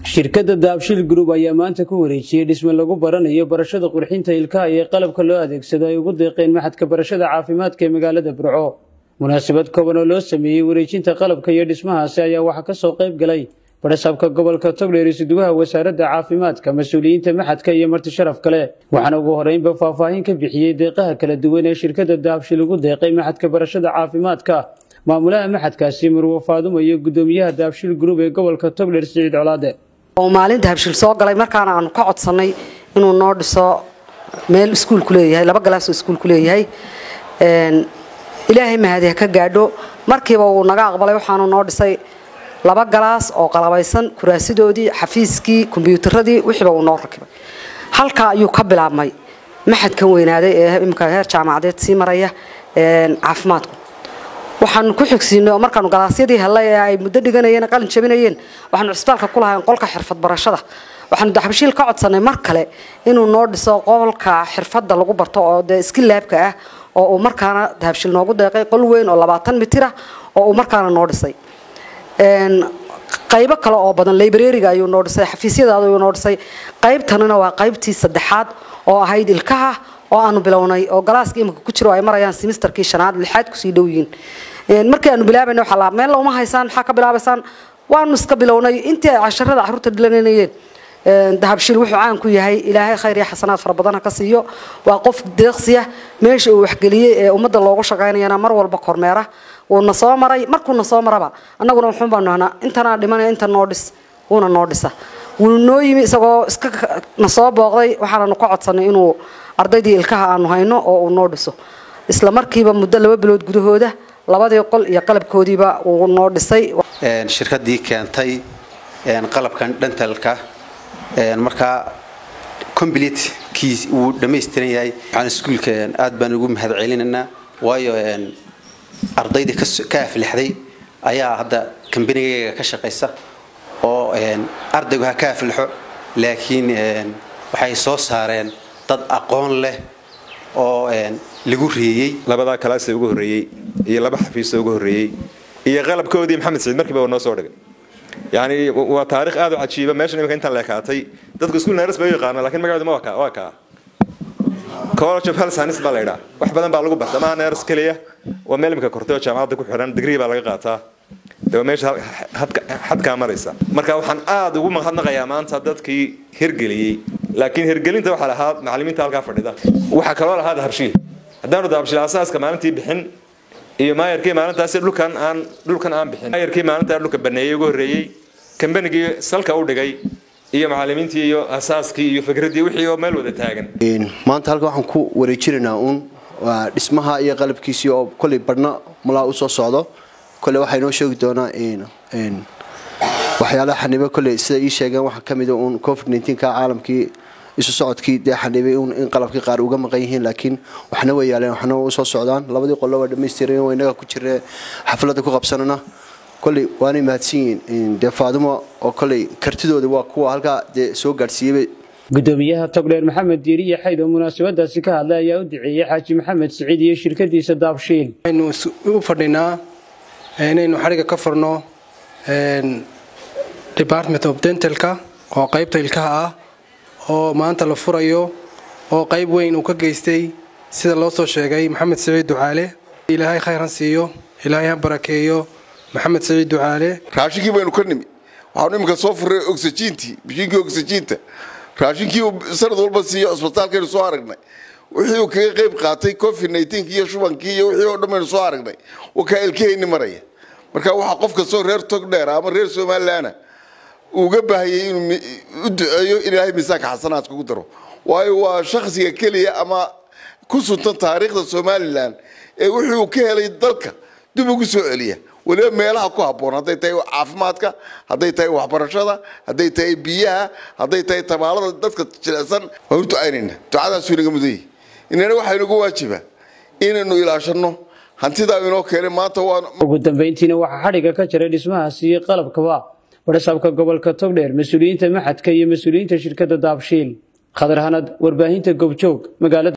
shirkadda daabshil group ayaa maanta ku wareejiyey dhisme lagu baranayo barashada qurxinta ilkaha iyo qalabka loo adeegsado ay ugu deeqeen maxadka barashada caafimaadka ee magaalada burco munaasabad kooban oo loo sameeyey wareejinta qalabka iyo dhismahaasi ayaa waxaa ka soo qayb galay badhasaabka gobolka togdheer isuduwaha wasaaradda caafimaadka mas-uuliyiinta maxadka iyo marti sharaf kale waxaana ugu horeynba faahfaahin ka bixiyey deeqaha kala duwan ee shirkadda daabshil ugu deeqay maxadka barashada caafimaadka maamulaha maxadkaasi marwo faadumo iyo gudoomiyaha daabshil group ee gobolka togdheer siciid colaade oo maalin dahabshil soo galay markaana aanu ka codsannay inuu noo dhiso meel iskuulku leeyahay laba galaasoo iskuulku leeyahay ilaahay mahadi ha ka gaadho markiiba uu naga aqbalay waxaanu noo dhisay laba galaas oo qalabaysan kuraasidoodii xafiiskii kombyuutaradii wixiiba uu noo rakibay halkaa ayuu ka bilaabmay maxadkan weynaaday ee imika heer jaamacadeed sii maraya caafimaadku waxaanu ku xigsiinay oo markaanu galaasyadii hellay ee ay muddo dhiganayeen qalin jabinayeen waxaanu cisbitaalka ku lahayn qolka xirfad barashada waxaanu daxbashiil ka codsanay mar kale inuu noo dhiso qolka xirfadda lagu barto oo dee iskilaabka ah oo uu markaana dahabshil noogu deeqay qol weyn oo labaatan mitira oo uu markaana noo dhisay qaybo kale oo badan librariga ayuu noo dhisay xafiisyadaada ayuu noo dhisay qaybtanina waa qaybtii saddexaad oo ahayd ilkaha oo aanu bilownay oo galaaska imika ku jiro ay marayaan simisterkii shanaad lixaad kusii dhow yihiin markii aanu bilaabayna waxaa laa meel uma haysaan maxaa ka bilaabaysaan waanu iska bilownay intii ay casharada caruurta dhilanayeen dahabshil wuxuu caan ku yahay ilaahay khayr iyo xasanaad fara badan ha ka siiyo waa qof deeqsiya meesha uu waxgeliyey ee ummadda loogu shaqaynayana mar walba kormeera wuuna soo maray markuuna soo maraba annaguna wuxuun baanu nahnaa intanaa dhimanaya inta noo dhis wuuna noo dhisa wuu noo yimi isagoo iska na soo booqday waxaananu ka codsanay inuu ardaydii ilkaha aanu hayno oo uu noo dhiso isla markiiba muddo laba bilood gudahooda labadii qol iyo qalabkoodiiba uu noo dhisay shirkadii keentay qalabkan dhantalka markaa comblete kiis uu dhammaystiran yahay waxaan iskuulka aad baan ugu mahad celinaynaa waayo ardaydii ka aflixday ayaa hadda kambanigayga ka shaqaysa oo ardaygu ha ka aflixo laakiin waxay soo saareen dad aqoon leh oo lagu reeyey labadaa kalaasa ugu horreeyey iyo laba xafiisa ugu horreeyey iyo qalabkoodii maxamed saciid markiiba noo soo dhigay yani waa taarikh aad u cajiiba meeshan imika intaan leekaatay dadku iskuul neeras bay u yaqaana lakin magaceedu ma waa kaa college of health science baa la yidhaa wax badan baa lagu barta maaha neeras keliya waa meel imika kortay oo jaamacadda ku xidhan digrii baa laga qaataa de waa meesha xadkaa maraysa marka waxaan aad ugu mahadnaqayaa maanta dadkii hirgeliyey laakiin hirgelinta waxaa lahaa macalimiinta halkaa fadhida waxaa kaloo lahaa dahabshiil haddaanu dahabshiil asaaska maalintii bixin iyo maayarkii maalintaasi dhulkan aan dhulkan aan bixin maayarkii maalintaa dhulka baneeyey ugu horreeyey kambanigii salka u dhigay iyo macalimiintii iyo asaaskii iyo fikraddii wixii oo meel wada taagan maanta halka waxaan ku wareejinaynaa uun dhismaha iyo qalabkiisii oo kolley badhna malaa u soo socdo kolley waxaa inoo sheegi doonaa waxyaalaha xanibo kolley sida ii sheegeen waxaa ka mida uun covid nneteen-ka caalamkii isu socodkii dee xanibay in qalabkii qaar uga maqan yihiin laakiin waxna way yaaleen waxna u soo socdaan labadii qollo waa dhammaystiran waa innaga ku jira xafladda ku qabsanana kolley waanay mahadsan yihiin dee faadumo oo kolley kartidooda waa kuwa halkaa dee soo gaadhsiiyey gudoomiyaha togdheer maxamed diiriye xayd oo munaasabadaasi ka hadlay ayaa u duceeyey xaaji maxamed siciid iyo shirkadiisa daabshiil waxaynu u fadhinaa inaynu xadhiga ka furno department of dentalka oo qaybta ilkaha ah oo maanta la furayo oo qayb weyn uu ka geystay sida loo soo sheegay maxamed saciid ducaale ilaahay khayr ha siiyo ilaahay ha barakeeyo maxamed saciid ducaale raashinkii baynu ka nimi waxaanu iminka soo furray oxygiintii bishiinkii oxygiinta raashinkii sanad walba siiyo cusbitaalkaynu soo aragnay wixii uu kaga qayb qaatay covid nneteen iyo shubankii iyo wixii oo dhan baynu soo aragnay wakaa ilkahayni maraya marka waxaa qof kastoo reer togdheer ama reer somalilaana uga baahayay inuu u duceeyo in ilaahay miisaanka xasanaadka ku daro waayo waa shakhsiga keliya ama ku suntan taariikhda somalilan ee wixii uu ka helay dalka dib ugu soo celiya weliba meelaha ku habboon hadday tahay caafimaadka hadday tahay waxbarashada hadday tahay biyaha hadday tahay tabaalada dadka jilecsan waan u ducaynayna ducadaasuu inaga mudan yahay inana waxaa inagu waajiba inaynu ilaashanno hantidaa inoo keenay maanta waan ugu dambayntiina waxaa xadhiga ka jiray dhismahaasi iyo qalabkaba badhasaabka gobolka togdheer mas-uuliyiinta maxadka iyo mas-uuliyiinta shirkadda daabshiil khadar hanad warbaahinta goobjoog magaalada